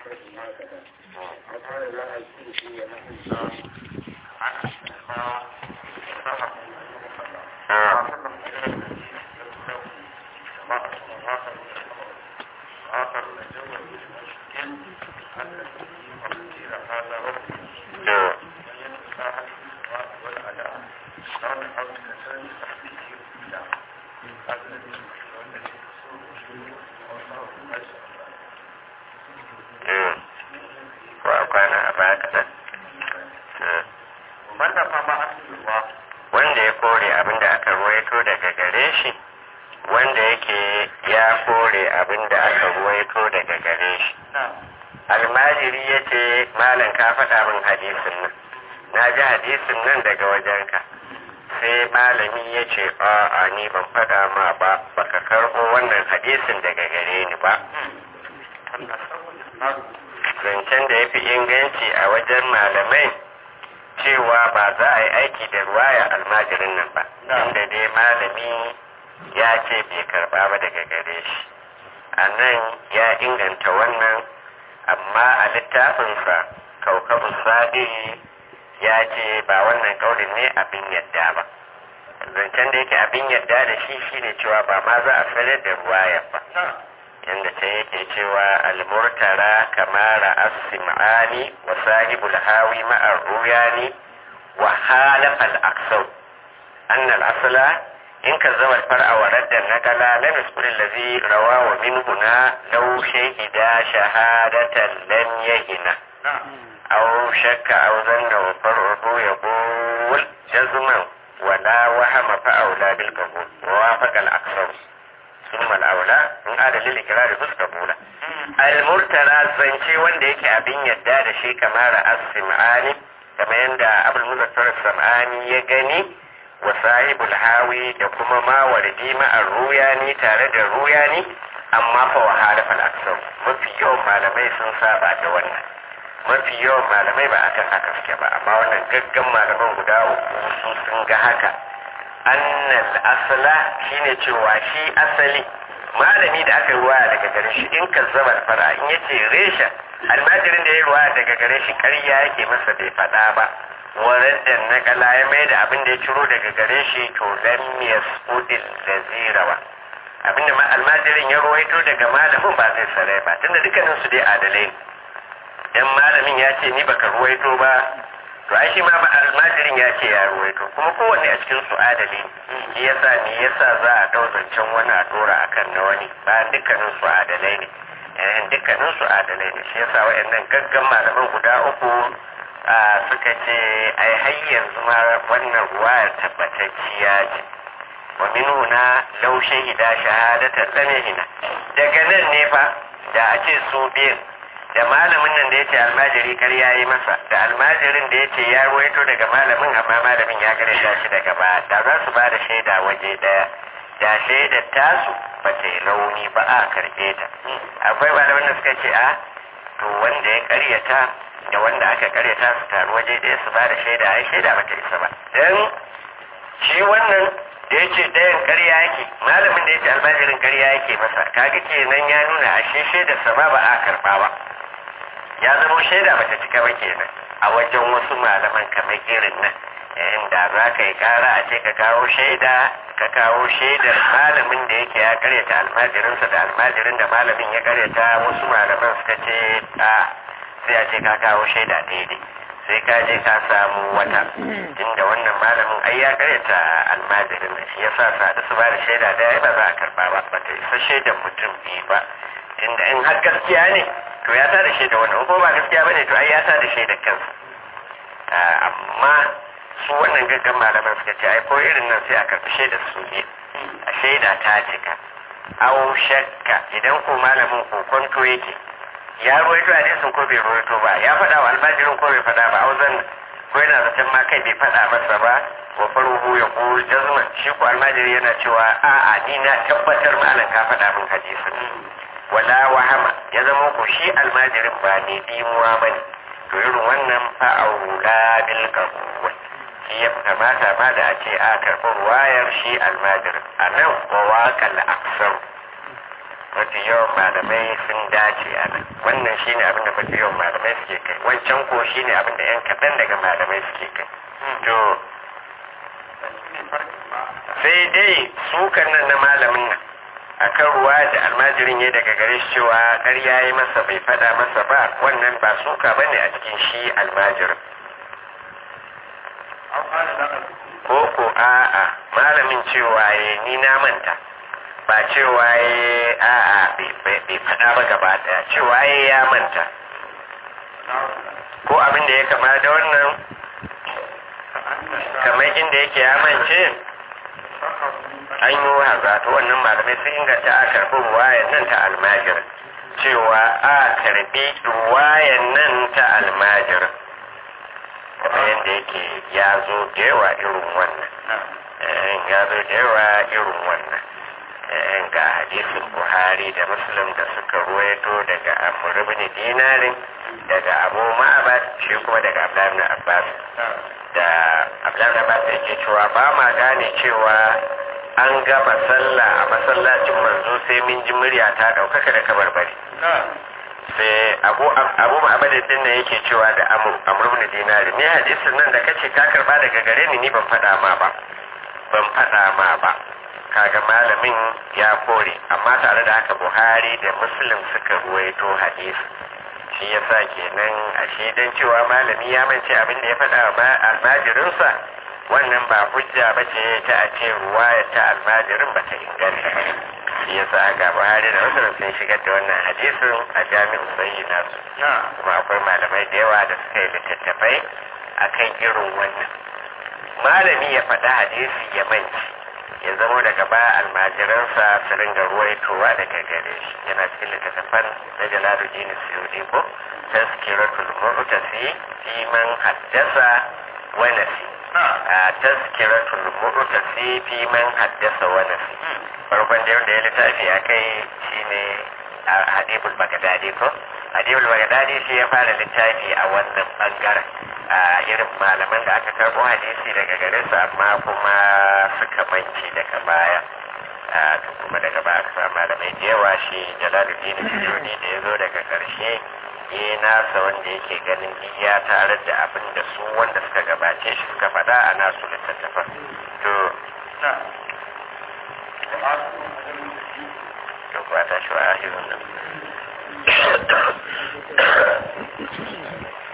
wanda ya kore abin da aka ruwaito daga gare shi wanda yake ya kore abin da aka ruwaito daga gare shi almajiri ya ce malam ka faɗa min hadisin nan na ji hadisin nan daga wajenka sai malami ya ce a ni ban faɗa ma ba baka karɓo wannan hadisin daga gare ni ba zancen da ya fi inganci a wajen malamai cewa ba za a yi aiki da ruwaya almajirin nan ba inda dai malami ya ce bai karba ba daga gare shi a nan ya inganta wannan amma a littafinsa kaukabu sadiri ya ce ba wannan kaurin ne abin yadda ba zancen da yake abin yadda da shi shine cewa ba ma za a sanar da ruwaya ba yadda ta yake cewa almurtara kamara as-sim'ani wa sahibul hawi ma'ar ruyani wa halafa al-aksau anna al-asla in kazzaba al-far'a wa radda nakala lam yasbur allazi rawa wa minhu na law shahida shahadatan lam yahina aw shakka aw zanna wa far'u yaqul jazman wala wahama fa'aula bil qabul wa wafaqa al-aksau ثم الأولى in adalin likirari fuska bula al-murtala zance wanda yake abin yadda da shi kamar as-sim'ani kamar yadda abul muzaffar sam'ani ya gani wa sahibul hawi da kuma ma wardi ma'ar ruyani tare da ruyani amma fa wa halafa al mafi yawan malamai sun saba da wannan mafi yawan malamai ba akan haka suke ba amma wannan gaggan malaman guda uku su sun ga haka annal asala shine cewa shi asali malami da aka yi ruwaya daga gare shi in ka zama fara in yace resha almajirin da ya yi ruwaya daga gare shi karya yake masa bai faɗa ba waradda na kala ya mai da abin da ya ciro daga gare shi to lam yasudil lazirawa abinda ma almajirin ya ruwaito daga malamin ba zai sarai ba tunda dukkanin su dai adalai dan malamin ya ce ni baka ruwaito ba to ai shi ma ba almajirin ya ce ya ruwaito kuma kowanne a cikin su adali shi yasa ne yasa za a dau zancen wani a dora akan na wani ba dukkanin su adalai ne eh dukkanin su adalai ne shi yasa wayannan gaggan malaman guda uku a suka ce ai har yanzu ma wannan ruwayar tabbatacciya ce wa minuna law shahida shahadatan lamihina daga nan ne fa da a ce su biyan da malamin nan da ya ce almajiri kar ya yi masa da almajirin da ya ce ya ruwaito daga malamin amma malamin ya gare shi daga ba da za su ba da shaida waje daya da shaidar tasu ba ta yi rauni ba a karbe ta akwai malamin da suka ce a to wanda ya karyata da wanda aka karyata su taru waje daya su ba da shaida ai shaida ba ta isa ba dan shi wannan da ya ce ɗayan karya yake malamin da ya ce almajirin karya yake masa kaga kenan ya nuna ashe shaidar sama ba a karba ba ya zama shaida bata cika ba kenan a wajen wasu malaman kamar irin nan inda za ka yi kara a ce ka kawo shaida ka kawo shaidar malamin da yake ya karyata almajirinsa da almajirin da malamin ya karyata wasu malaman suka ce a sai a ce ka kawo shaida daidai sai ka je ka samu wata inda wannan malamin ai ya karyata almajirin nan shi yasa sadu su ba da shaida da ba za a karba ba ba ta isa shaidar mutum biyu ba inda in har gaskiya ne to ya ta da shaida wannan ko ba gaskiya bane to ai ya ta da shaida kansa amma su wannan gaggan malaman suka ce ai ko irin nan sai a karɓi shaida su ne a shaida ta cika au shakka idan ko malamin kokonto yake ya ruwaito hadisin ko bai ruwaito ba ya faɗa wa almajirin ko bai faɗa ba auzan ko yana zaton ma kai bai faɗa masa ba wa faruhu ya ko jazman shi ko almajiri yana cewa a'a ni na tabbatar malam ka faɗa min hadisin wala wahama ya zama ku shi almajirin ba ne dimuwa ba ne to irin wannan fa'aula bil qabul shi ya kamata ma da a ce a karɓi ruwayar shi almajirin a nan wa waƙal aksar mafi yawan malamai sun dace a nan wannan shine abin da mafi yawan malamai suke kai wancan ko shine abin da yan kaɗan daga malamai suke kai to sai dai sukan nan na malamin nan akan ruwa da almajirin ya daga gare shi cewa ƙarya yi masa bai faɗa masa ba wannan ba suka ba ne a cikin shi almajirin ko ko a'a malamin cewa ya ni na manta ba cewa ya a'a bai faɗa ba gaba ɗaya cewa ya ya manta ko abin da ya kama da wannan kamar inda yake ya mance an yi wahaza to wannan malamai sun inganta a karɓi ruwayan nan ta almajir cewa a karɓi ruwayan nan ta almajir kamar yadda yake ya zo da yawa irin wannan ya zo da yawa irin wannan ga hadisin buhari da muslim da suka ruwaito daga amur ibn dinarin daga abu ma'abad shi kuma daga abdullahi abbas da abdullahi abbas yake cewa ba ma gane cewa an gama sallah a masallacin manzo sai min ji murya ta daukaka da kabarbari sai abu abu abadin din nan yake cewa da amur amur ibn dinari ne hadisin nan da kace ka karba daga gare ni ni ban fada ma ba ban fada ma ba kaga malamin ya kore amma tare da haka buhari da muslim suka ruwaito hadisi shi yasa kenan ashe dan cewa malami ya mance abin da ya faɗa wa almajirinsa wannan ba hujja ba ce ta a ce ruwaya ta almajirin ba ta inganta shi yasa ga buhari da muslim sun shigar da wannan hadisin a jami'in sayi nasu kuma akwai malamai da yawa da suka yi littattafai akan irin wannan malami ya faɗa hadisi ya manci ya zamo daga baya almajiransa su ringa ruwaitowa daga gare shi yana cikin littattafan na jalaluddin suyudi ko tazkiratul mu'tasi fi man haddasa wa nasi a tazkiratul mu'tasi fi man haddasa wa nasi farkon da yadda ya littafi a kai shine hadibul bagdadi ko hadibul bagdadi shi ya fara littafi a wannan bangaren a irin malaman da aka karbo hadisi daga gare su amma kuma suka manci daga baya kuma daga baya aka samu malamai da yawa shi jalaluddin suyuni da ya zo daga karshe ya nasa wanda yake ganin iya tare da abin da su wanda suka gabace shi suka faɗa a nasu littattafan to to kuwa ta shi wa ahirun nan